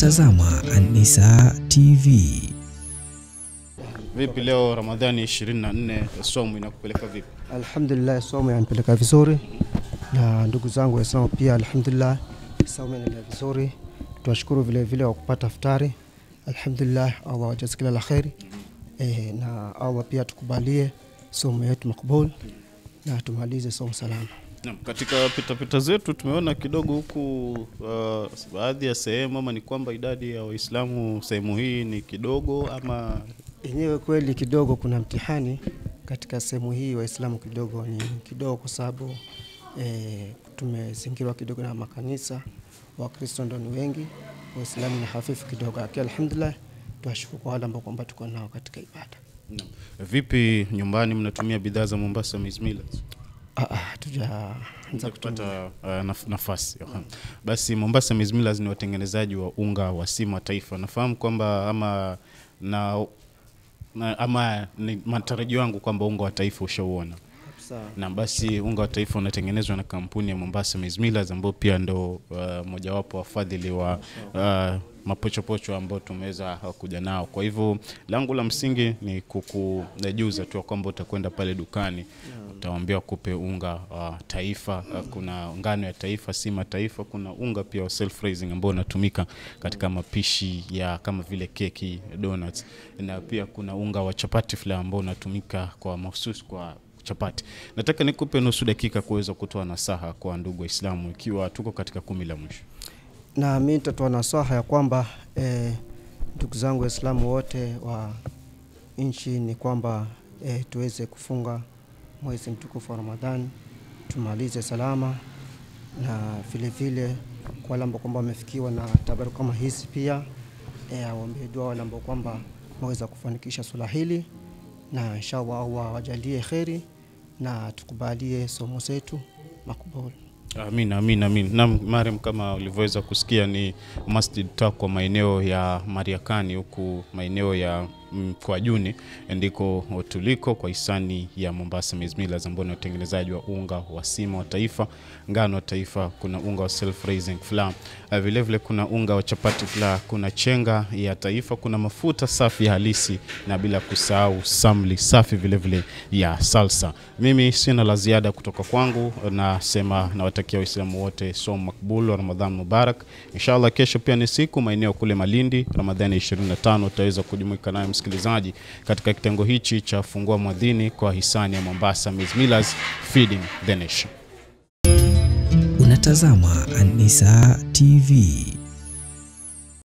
Unatazama An-Nisaa TV. Vipi leo Ramadhani 24 somo inakupeleka vipi? Alhamdulillah, somo yanipeleka vizuri na ndugu zangu Waislamu pia, alhamdulillah somo inaendelea vizuri. Tunashukuru vile vile wa kupata iftari, alhamdulillah. Allah wajaze kila la kheri e, na Allah pia tukubalie somo yetu makbul na tumalize somo salama. Naam, katika pitapita zetu tumeona kidogo huku uh, baadhi ya sehemu ama ni kwamba idadi ya Waislamu sehemu hii ni kidogo ama Yenyewe kweli kidogo kuna mtihani katika sehemu hii, Waislamu kidogo ni kidogo, kwa sababu e, tumezingirwa kidogo na makanisa. Wakristo ndo ni wengi, Waislamu ni hafifu kidogo, lakini alhamdulillah tuwashukuru kwa wale ambao kwamba tuko nao katika ibada. Naam. Vipi nyumbani mnatumia bidhaa za Mombasa Maize Millers? Ah, ah, hatujaanza kutumia. kupata uh, naf nafasi Aha. Basi Mombasa Maize Millers ni watengenezaji wa unga wa sima taifa. Nafahamu kwamba ama na, na ama ni matarajio yangu kwamba unga wa taifa ushauona Sawa. na basi unga wa taifa unatengenezwa na kampuni ya Mombasa Maize Millers ambao pia ndo uh, mojawapo wafadhili wa uh, mapochopocho ambao tumeweza uh, kuja nao. Kwa hivyo langu la msingi ni kukujuza tu kwamba utakwenda pale dukani utawaambia kupe unga wa taifa. Uh, kuna ngano ya taifa, sima taifa, kuna unga pia wa self raising ambao unatumika katika mapishi ya kama vile keki, donuts na pia kuna unga wa chapati flour ambao unatumika kwa mahususi kwa chapati. Nataka nikupe nusu dakika kuweza kutoa nasaha kwa ndugu Waislamu ikiwa tuko katika kumi la mwisho. na mi nitatoa nasaha ya kwamba eh, ndugu zangu Waislamu wote wa nchi ni kwamba eh, tuweze kufunga mwezi mtukufu wa Ramadhani tumalize salama, na vile vile kwa wale ambao kwamba wamefikiwa na tabaru kama hizi pia eh, awaombee dua wale ambao kwamba waweza kufanikisha swala hili, na inshallah Allah awajalie kheri na tukubalie somo zetu makubuli. Amin, amin, amin. Naam, Mariam, kama ulivyoweza kusikia ni Masjid Taqwa maeneo ya Mariakani huku maeneo ya Mkwajuni ndiko tuliko kwa hisani ya Mombasa Maize Millers ambao ni watengenezaji wa unga wa sima wa taifa, ngano wa taifa, kuna unga wa self raising flour, uh, vile vile kuna unga wa chapati flour, kuna chenga ya taifa, kuna mafuta safi halisi na bila kusahau samli safi vile vile ya salsa. Mimi sina la ziada kutoka kwangu, nasema nawatakia Waislamu wote somo makbul wa Ramadhan Mubarak. Inshallah kesho pia ni siku maeneo kule Malindi, Ramadhani 25 utaweza kujumuika naye msikilizaji katika kitengo hichi cha fungua mwadhini kwa hisani ya Mombasa Maize Millers feeding the nation. Unatazama An-Nisaa TV.